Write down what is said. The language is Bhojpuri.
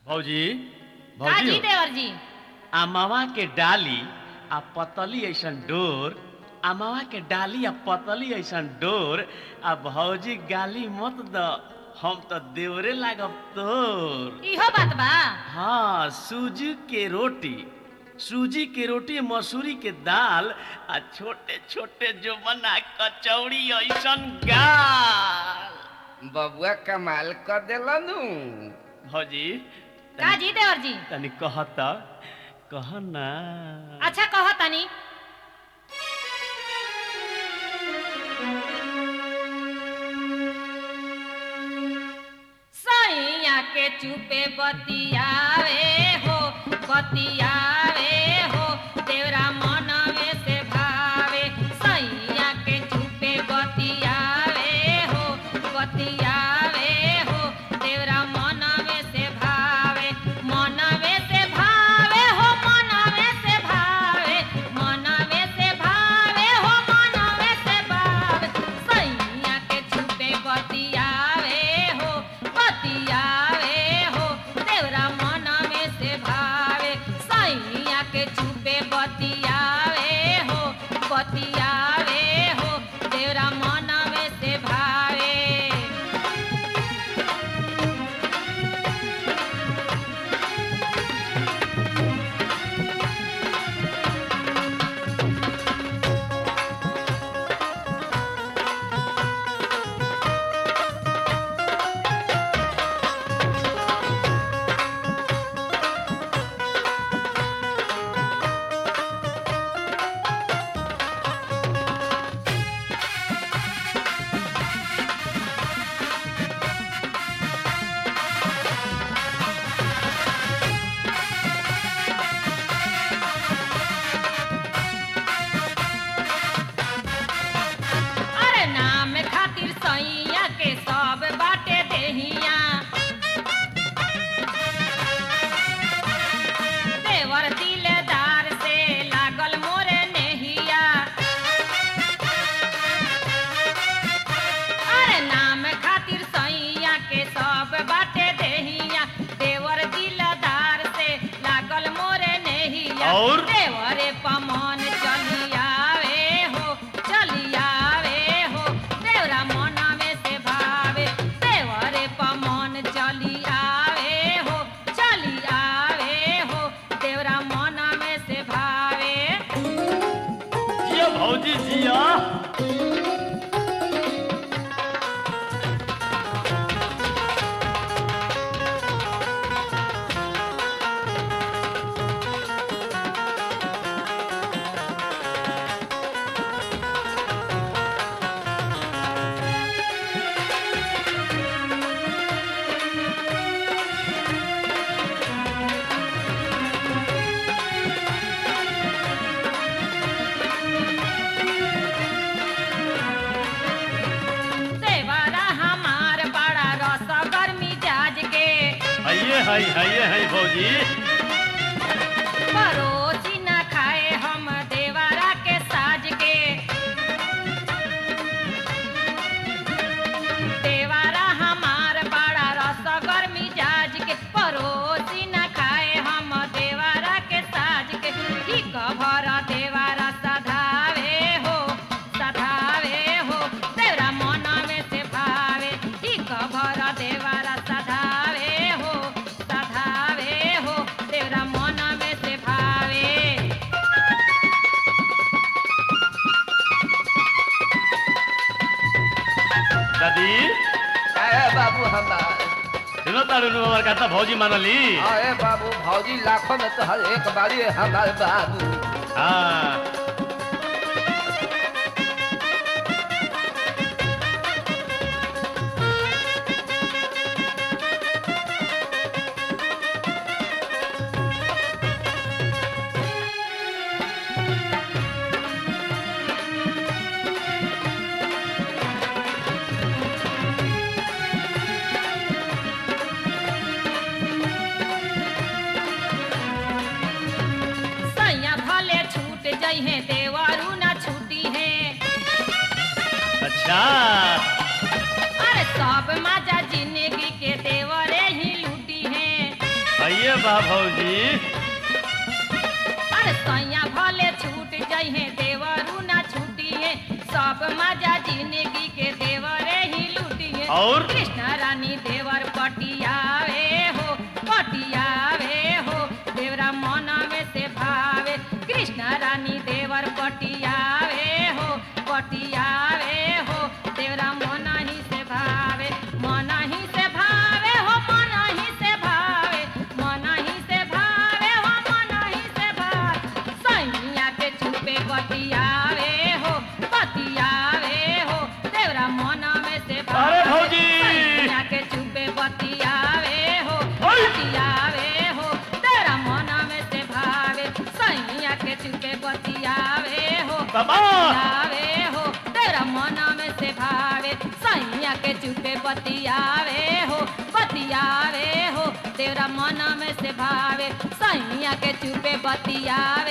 भौजी का भौजी जी हो। देवर जी अमवा के डाली आ पतली ऐसन डोर अमवा के डाली आ पतली ऐसन डोर आ भौजी गाली मत द हम तो देवरे लागब तोर इहो बात बा हाँ सूजी के रोटी सूजी के रोटी मसूरी के दाल आ छोटे छोटे जो बना कचौड़ी ऐसन गाल बबुआ कमाल कर देलनु भौजी का जी देवर जी तनी कहत कह ना अच्छा कहो तनी सैया के चुपे बतियावे हो बतियावे हो तेरा मनवे से भावे सैया के चुपे बतियावे हो बतियावे हो तेरा मनवे से भावे मनवे से भावे हो मनवे से भावे मनवे से भावे हो मनवे से भावे सैया के छुपे बतियावे हो बतियावे हो तेरा मनवे से भावे सैया के छुपे बतियावे हो बतियावे हो तेरा मनवे से भावे अरे नाम खातिर सैया के सब बाटे देहिया देवर दिलदार से लागल मोरे नेहिया अरे नाम खातिर सैया के सब बाटे देहिया देवर दिलदार से लागल मोरे नेहिया और? देवरे पमन चली आवे हो चली आवे हो देवरा मनवे से भावे देवरे पमन चली आवे हो चली आवे हो देवरा मनवे से भावे जिया भौजी जिया देवरा हमार बड़ा रस गर्मी जाज के हइये हई हइये हई भौजी परोसी न खाए हम देवरा के साज के देवरा हमार बड़ा रस गर्मी जाज के परोसी न खाए हम देवरा के साज के ठीक भर देवरा सधावे हो सधावे हो तेरा मनवे से भावे ठीक भर देवरा सधावे हो सधावे हो तेरा मनवे से भावे दादी अरे बाबू हमार सुनो तारू नु हमार कहता भौजी मानली अरे बाबू भौजी लाखों में तो हर एक बारी हमारे बाबू हाँ सैया भले छूट जइहे देवरू न छूटी है अच्छा अरे सब मजा जिंदगी के देवरे ही लूटी है आइए बा भौजी अरे सैया भले छूट जइहे देवरू ना छूटिए सब मजा जिंदगी के देवरे ही लूटिए और? कृष्ण रानी देवर पटियावे हो पटियावे हो देवरा मन में से भावे कृष्ण रानी देवर पटियावे हो पटियावे हो देवरा मन ही से भावे मन ही से भावे हो मन ही से भावे मन ही से भावे हो मन ही से भावे सैया के छुपे बतियावे हो बतियावे हो देवरा मन में से भावे अरे भौजी! सैया के छुपे बतियावे हो ओय! बतियावे हो तेरा मन में से भावे सैया के छुपे बतियावे हो बाबा! बतियावे हो तेरा मन में से भावे सैया के चुपे बतियावे हो बतियावे हो तेरा मन में से भावे सैया के चुपे बतियावे